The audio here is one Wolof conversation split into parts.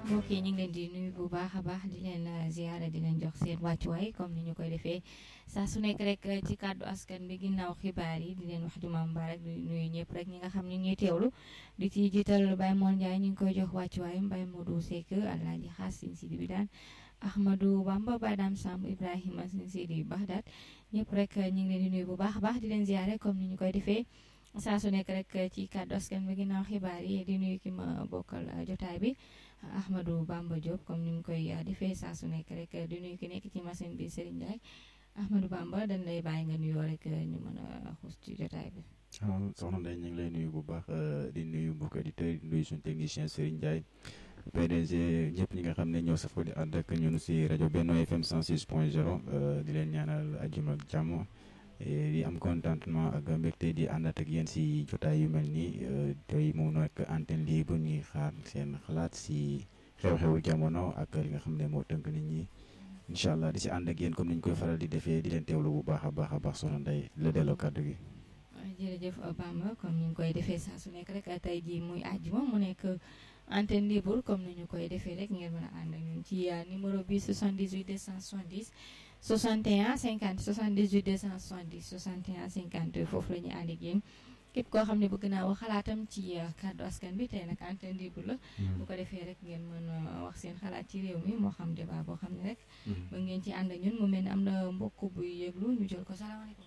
mbokk yi ñu ngi leen di nuyu bu baax a baax di leen ziara di leen jox seen wàccuwaay comme ni ñu koy defee saa su nekk rek ci kàddu askan bi ginnaaw xibaar yi di leen wax juma mbarak di nuyu ñëpp rek ñi nga xam ñu ngi teewlu di ci jiital Baye Mor Ndiaye ñu ngi koy jox wàccuwaayam Baye Modou Seck Alaaji Xaas Sin Sidi bi daan Ahmadou Bamba Badam Samb Ibrahima Sin Sidi Baxdaat ñëpp rek ñu ngi leen di nuyu bu baax a baax di leen ziare comme ni ñu koy defee saa su nekk rek ci kàddu askan bi ginnaaw xibaar yi di nuyu ki ma bokkal jotaay bi Ahmadou Bamba Diop comme ni mu koy defee saa su nekk rek di nuyu ki nekk ci machine bi Serigne Ndiaye Ahmadou Bamba dañ lay bàyyi nga nuyoo rek ñu mën a xuus ci jotaay bi. waaw soxna Ndeye ñu ngi lay nuyu bu baax di nuyu mbokk auditeurs di nuyu suñu technicien Serigne Ndiaye PDG ñëpp ñi nga xam ne ñoo safoo di ànd ak ñun si rajo Benno FM 106 point 0 di leen ñaanal ajjuma ak jàmm. di am contentement ak mbégte di àndaat ak yéen si jotaay yu mel nii tey mu nekk antenne libre ñuy xaar seen xalaat si xew-xewu jamono ak li nga xam ne moo tënk nit ñi incha allah di si ànd ak yéen comme ni ñu koy faral di defee di leen teewlu bu baax a baax a baax soxna Ndeye la delloo kàddu gi. jërëjëf Bamba comme ni ñu koy defee saa su nekk rek tey jii muy àjjuma mu nekk antenne libre comme ni ñu koy defee rek ngeen mën a ànd ak ñun ci numéro bi 78 270. 61 50 78 270 61 50 foofu la ñuy ànd ak yéen képp koo xam ne bëgg naa wax xalaatam ci kàddu askan bi tey nag antenne libre la. bu ko defee rek ngeen mën a wax seen xalaat ci réew mi moo xam débat boo xam ne rek. ba ngeen ci ànd ak ñun mu mel ni am na mbokk buy yëglu ñu jël ko salaamaaleykum.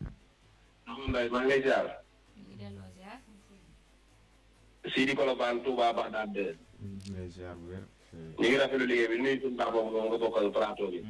Ndeye maa ngi lay ziar. ñu ngi delloo ziar. Sidi Kolobane Touba Bagdad. ñu ngi lay ziar bu wér. ñu ngi rafetlu liggéey bi nuyu suñu baax boobu moom nga bokkal plateau bi.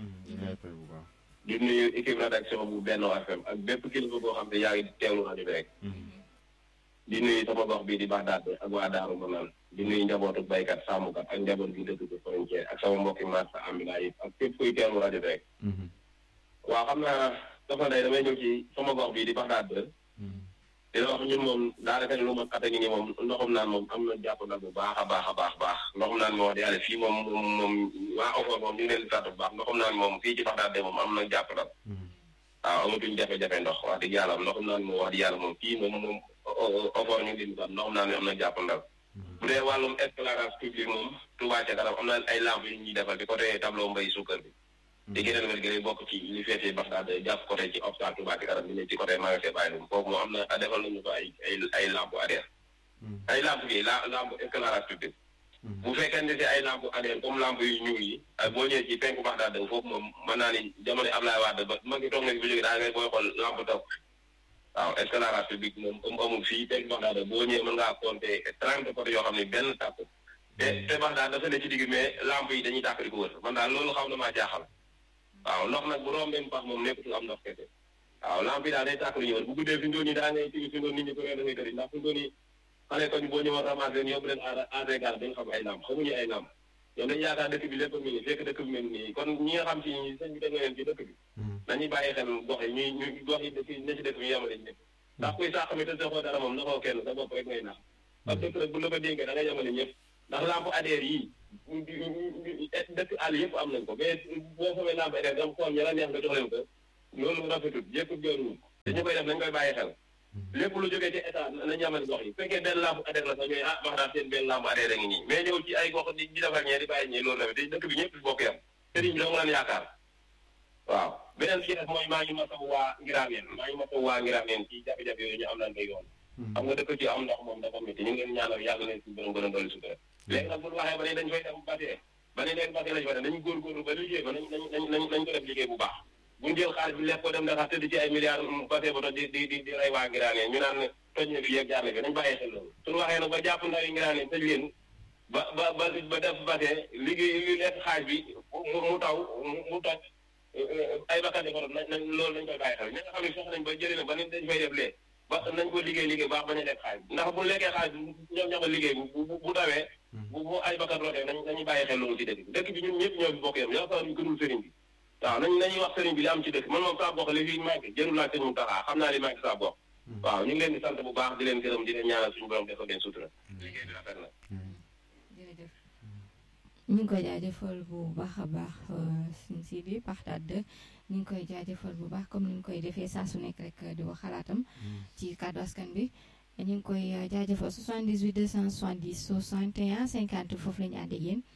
di nuyu équipe rédaction bu Benno FM ak bépp kilifa boo xam ne yaa ngi teewlu rajo bi rek. di nuyu sama gox bii di Bagdad ak waa Daaru Manaan di nuyu njabootu baykat sàmmkat ak njaboot gi dëkk bi frontière ak sama mbokki marsa amila yi ak képp kuy teewlu rajo bi rek. waaw xam naa dafa day damay ñëw ci sama gox bii di Bagdad di la wax ñun moom daanaka lu ma xate ngi nii moom ndoxum naan moom am na jàpp nag bu baax a baax a baax baax ndoxum naan moo wax di yàlla fii moom moom moom waa Ofor moom ñu ngi leen di sant bu baax ndoxum naan moom fii ci Bagdad de moom am na jàpp nag waaw amatuñ jafe-jafe ndox wax dëgg yàlla ndoxum naan moo wax di yàlla moom fii moom moom Ofor ñu ngi leen di sant ndoxum naan am na jàpp nag bu dee wàllum éclairage public moom Touba ca kanam am na ay lamp yu ñuy defal di côté tableau mbay suukar bi di geneen wér gi bokk ci li feetee Bagdad jàpp côté ci hôpital Touba ci kanam bi ne ci côté magasin bàyyi lum foofu moom am na defal nañu ko ay ay ay lampe arrière ay lampe yi la lampe éclairage public bu fekkee ne si ay lampe arrière comme lampe yu ñuul yi ak boo ñëwee ci penku Bagdad foofu moom mën naa ni jamono Ablaye Wade ba ma ngi toog na bu jógee daa ngay booy xool lampe taw waaw éclairage public moom comme amul fii penku Bagdad boo ñëwee mën ngaa compter trente côté yoo xam ne benn tàpp te te Bagdad dafa ne ci digg mais lampe yi dañuy tàkk di ko wër man daal loolu xaw na maa jaaxal waaw ndox nag bu rombee mu pax moom nekkatul am ndox kese waaw lamp yi daal day tàkk lu ñëw bu guddee fi ndoon yi daa ngay tigi fi ndoon nit ñi ko da ngay tëri ndax fi ndoon yi xale koñ boo ñëwoon ramasser leen yóbbu leen ADGAR dañ xam ay lamp xamuñu ay lamp ñoom dañu yaakaar dëkk bi lépp mi ngi fekk dëkk bi mel nii kon ñi nga xam ci sëñ bi teg na leen ci dëkk bi nañuy bàyyi xel gox yi ñuy ñu gox yi dëkk ne ci dëkk bi yemale ñëpp ndax kuy sàq mi te defoo dara moom naxoo kenn sa bopp rek ngay nax parce que rek bu la ko dénkee da nga yemale ñëpp ndax lampe ADR yi dëkk àll yëpp am nañ ko mais boo xamee lampe ADR dam xool ña la neex nga jox leen ko loolu rafetul yëpp jooruwul te ñu koy def nañ koy bàyyi xel lépp lu jógee ci état nañ yemale gox yi fekkee benn lampe ADR la sax ñooy ah wax daal seen benn lampe ADR a ngi nii mais ñëw ci ay gox di di defar ñee di bàyyi ñee loolu tamit dëkk bi ñëpp bokk yam sëriñ bi dong laan yaakaar waaw beneen ci def mooy maa ngi masaw waa ngiraameen maa ngi masaw waa ngiraameen ci jafe-jafe yooyu ñu am naan koy yoon xam nga dëkk ci am ndox moom dafa métti ñu ngi leen ñaanal yàgg leen si borom gën a dolli sutura léegi nag bu waxee ba ne dañ koy def batee ba ne leen batee lañ fa def nañu góorgóorlu ba liggéey ba nañ nañ nañ nañ ko def liggéey bu baax buñ jël xaalis bi lekk ko dem Dakar tëdd ci ay milliards batee ba toj di di di di rey waa ngiraaneen ñu naan toj na fi yeeg jaar na fi nañ bàyyi xel loolu suñu waxee nag ba jàpp ndaw yi ngiraaneen tëj leen ba ba ba ba def batee liggéey li lekk xaalis bi mu taw mu toj ay bakkan di ko nañ nañ loolu nañ koy bàyyi xel ñi nga xam ne fex nañ ba jëlee na ba ne dañ fay def lee ba nañ ko liggéey liggéey baax bañ a lekk xaalis ndax bu lekkee xaalis ñoom ñoo ko liggéey bu bu tawee bu bu ay bakkan rootee nañ nañuy bàyyi xel loolu ci dëkk bi dëkk bi ñun ñëpp ñoo fi bokk yam yaakaar ñu gënul sëriñ bi waaw nañ nañuy wax sëriñ bi li am ci dëkk man moom saa bokk li fi manqué jërul laaj sëñ mu taxaa xam naa li manqué saa bokk waaw ñu ngi leen di sant bu baax di leen gërëm di leen ñaanal suñu borom defal leen sutura liggéey bi rafet na jërëjëf ñu ngi koy jaajëfal bu baax a baax suñ si bi Bagdad ñu ngi koy jaajëfal bu baax comme ni ñu koy defee saa su nekk rek di wax xalaatam ci kàddu askan bi ñu ngi koy jaajëfal 78 270 61 50 foofu la ñu ànd ak yéen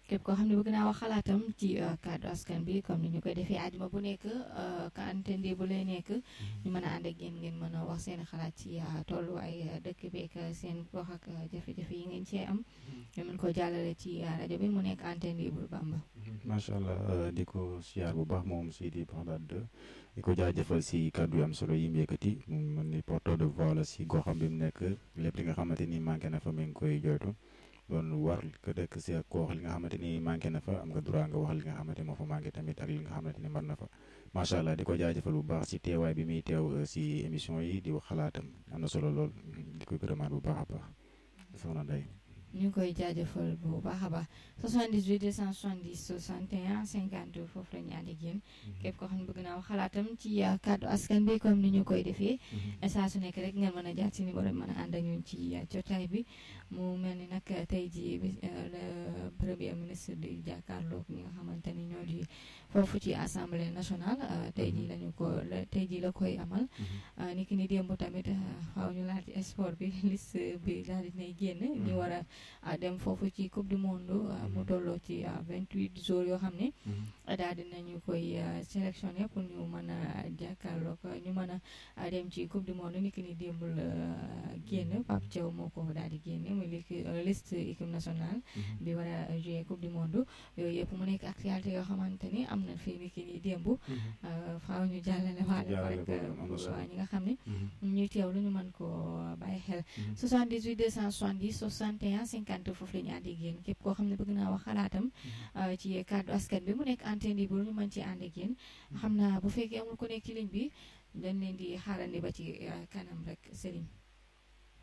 képp koo xam ne bëgg naa wax xalaatam ci kàddu askan bi comme ni ñu koy defee àjjuma bu nekk ka antende bu lay nekk ñu mën a ànd ak yéen ngeen mën a wax seen xalaat ci tolluwaay dëkk beek seen gox ak jafe-jafe yi ngeen cee am ñu mën ko jàllale ci rajo bi mu nekk antenne bu Bamba. macha allah di ko siyaar bu baax moom Sidi Bagdad di ko jaajëfal si kàddu yu am solo yi mu yëkkati mu mën ni porteur de voix la si goxam bi mu nekk lépp li nga xamante ni manqué na fa mi ngi koy joytu doon war que dëkk si ak koox li nga xamante ni manqué na fa am nga droit nga wax li nga xamante moo fa manqué tamit ak li nga xamante ni mën na fa macha allah di ko jaajëfal bu baax si teewaay bi muy teew si émission yi di wax xalaatam am na solo lool di ko gërëmaat bu baax a baax soxna Ndeye. ñu ngi koy jaajëfal bu baax a baax 78 270 61 50 foofu la ñu ànd ak yéen képp koo xam ne bëgg naa wax xalaatam ci kàddu askan bi comme ni ñu koy defee saa su nekk rek ngeen mën a jaar ci numéro bi mën a ànd ak ñun ci jotaay bi mu mel ni nag tey jii le premier ministre di jàkkaarloog ñi nga xamante ni ñoo di foofu ci assemblée nationale tey jii lañu ko tey jii la koy amal ni ki ni démb tamit xaw ñu laal ci sport bi liste bi daal di nay génn ñu war a dem foofu ci coupe du monde mu tolloo ci vingt huit jours yoo xam ne daal dinañu koy sélectionné pour ñu mën a jàkkaarloog ñu mën a dem ci coupe du monde ni ki ni démb la génn Pape Thiaw moo ko daal di génne muy liste équipe nationale bi war a jouer coupe du monde yooyu yëpp mu nekk actualité yoo xamante ni am na fii ni ki ni démb faaw ñu jàllale waale ko rek waa ñi nga xam ne ñuy teew lu ñu mën ko bàyyi xel 78 270 61 50 foofu la ñu ànd ak yéen képp koo xam ne bëgg naa wax xalaatam ci kàddu askan bi mu nekk antenne bu ñu mën ci ànd ak yéen xam naa bu fekkee amul ku nekk ci ligne bi dañ leen di xaarandi ba ci kanam rek Serigne